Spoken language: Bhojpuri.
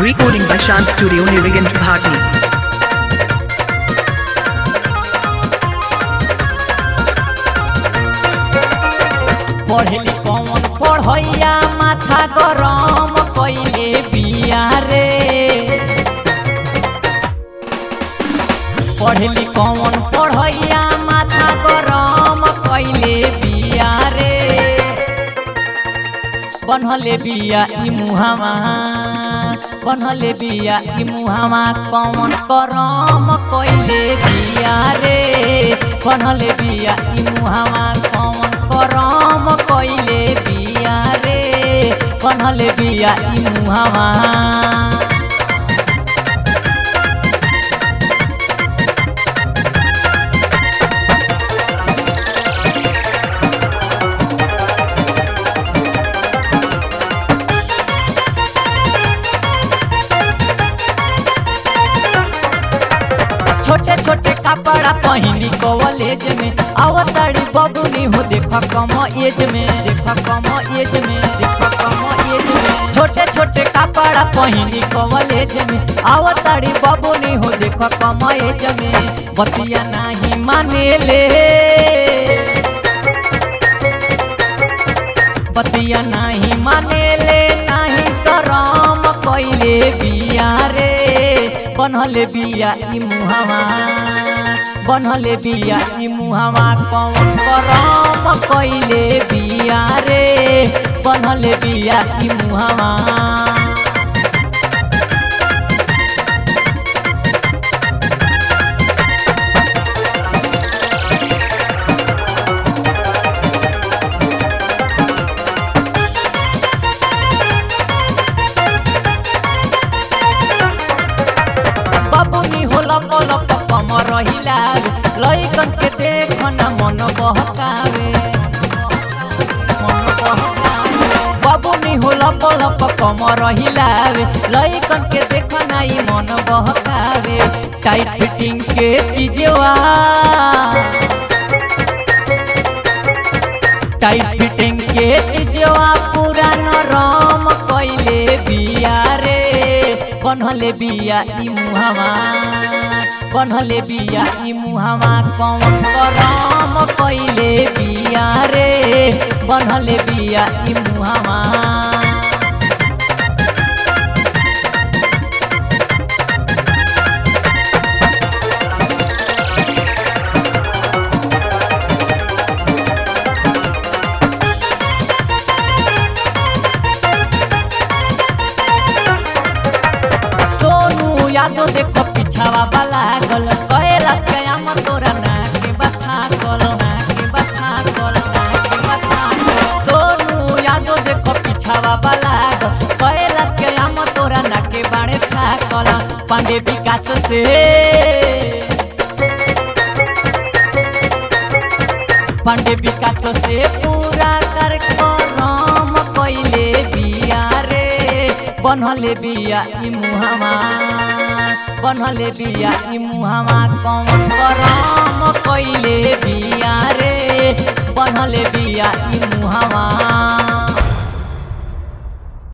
Recording by Shant Studio Nirigant Bhati. पढ़ली कौन पढ़ैया माथा गरम कैले बिया रे पढ़ली कौन पढ़ैया माथा गरम कैले बिया रे बनहले बिया ई मुहावा बनहले बिया ई मुहावा कौन करम कैले बिया रे बनहले बिया ई मुहावा कौन करम कैले बिया रे बनहले बिया ई मुहावा छोटे छोटे कपड़ा पहनी कॉलेज में अवतारी बबुनी हो देखा कम एज में देखा कम एज में देखा कम एज में छोटे छोटे कपड़ा पहनी कॉलेज में अवतारी बबुनी हो देखा कम एज में बतिया नहीं माने ले बतिया नहीं माने ले नहीं शरम कैले बिया रे बनहले बिया ई मुहावा बनहले बिया ई मुहावा कौन करम कैले बिया रे बनहले बिया ई मुहावा बबुनी होला पलक कम रहिला लइकन के देखना मन बहकावे मन बहकावे बबुनी होला पलक कम रहिला लइकन के देखना ई मन बहकावे टाइट फिटिंग के चीजवा टाइट फिटिंग के चीजवा पूरा नरम कैले बिया रे बनहले बिया ई मुहावा बनहले बिया ई मुहावा कौन करम कैले बिया रे बनहले बिया ई मुहावा सोनू यादव देखो पिछावा वाला गल कहेला कयाम तोरा ना के बता कल ना के बता कल ना के बता कल सोनू यादव देखो पिछावा वाला गल कहेला कयाम तोरा ना के बाड़े था कल पांडे विकास से पांडे विकास से पूरा कर करम कैले बिया रे बनहले बिया ई मुहावा बनहले बिया ई मुहावा कौन करम कैले बिया रे बनहले बिया ई मुहावा